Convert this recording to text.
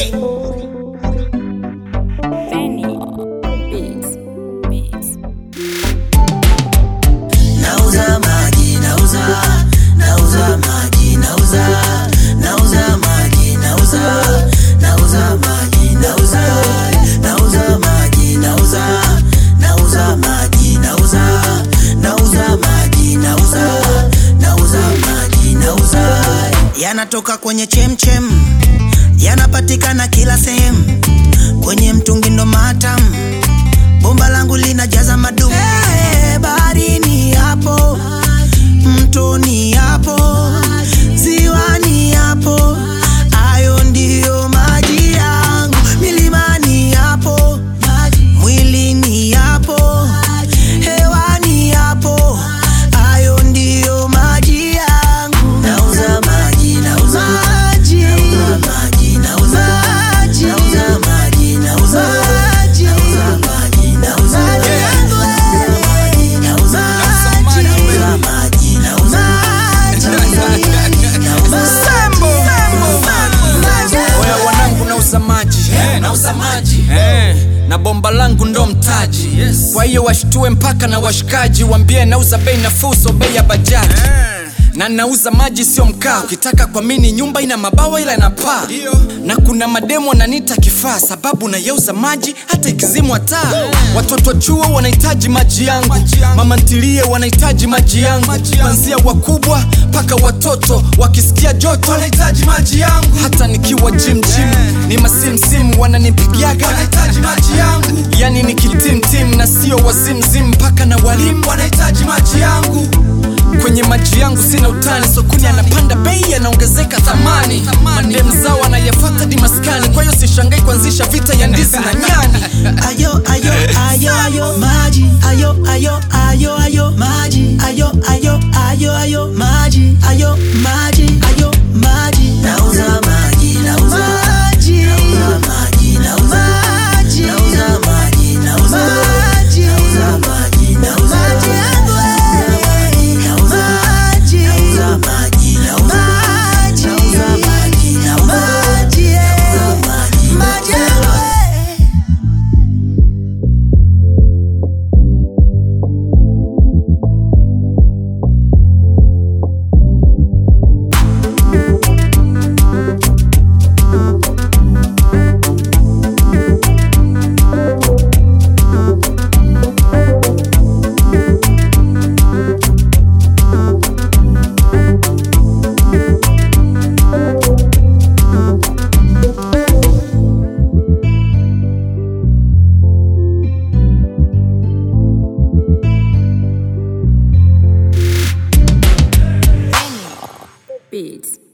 Muge. Benny Beats. Beats. Nauza maji, nauza, nauza maji, nauza, nauza maji, nauza, nauza maji, nauza, nauza maji, nauza, nauza maji, nauza, nauza maji, nauza, nauza maji, nauza. Yanatoka kwenye chemchem, yanapatikana kila sehemu, kwenye mtungi ndo matamu bomba langu linajaza madumu hey, baharini hapo mtoni hapo ziwani hapo hayo ndiyo maji yangu milimani hapo mwilini hapo hewani hapo hayo ndiyo maji yangu nauza maji nauza maji nauza maji nauza maji nauza maji nauza maji nauza maji nauza maji nauza maji nauza maji nauza Oya wanangu nauza maji nauza maji na bomba langu ndo mtaji kwa hiyo washtue mpaka na washikaji wambie nauza bei nafuu so bei ya bajaji na nauza maji sio mkaa ukitaka kwa mini nyumba ina mabawa ila ina paa na kuna mademo wananiita kifaa sababu nayeuza maji hata ikizimwa taa watoto wa chuo wanahitaji maji yangu mama ntilie wanahitaji maji yangu kwanzia wakubwa mpaka watoto wakisikia joto wanahitaji maji yangu hata nikiwa jim jim ni masimsimu wananipigiaga wanahitaji maji yangu yani ni kitimtim na sio wazimzim mpaka na walimu wanahitaji maji yangu kwenye maji yangu sina utani sokoni anapanda bei yanaongezeka thamani mandem zao anayafata dimaskani kwa hiyo sishangai kuanzisha vita ya ndizi na nyani ayo ayo ayo ayo maji ayo ayo ayo ayo maji ayo ayo ayo ayo maji ayo maji ayo maji nauza maji nauza maji nauza maji nauza maji nauza maji nauza maji nauza maji nauza maji yangu nauza maji nauza maji nauza maji nauza maji nauza maji nauza maji maji yangu Beats.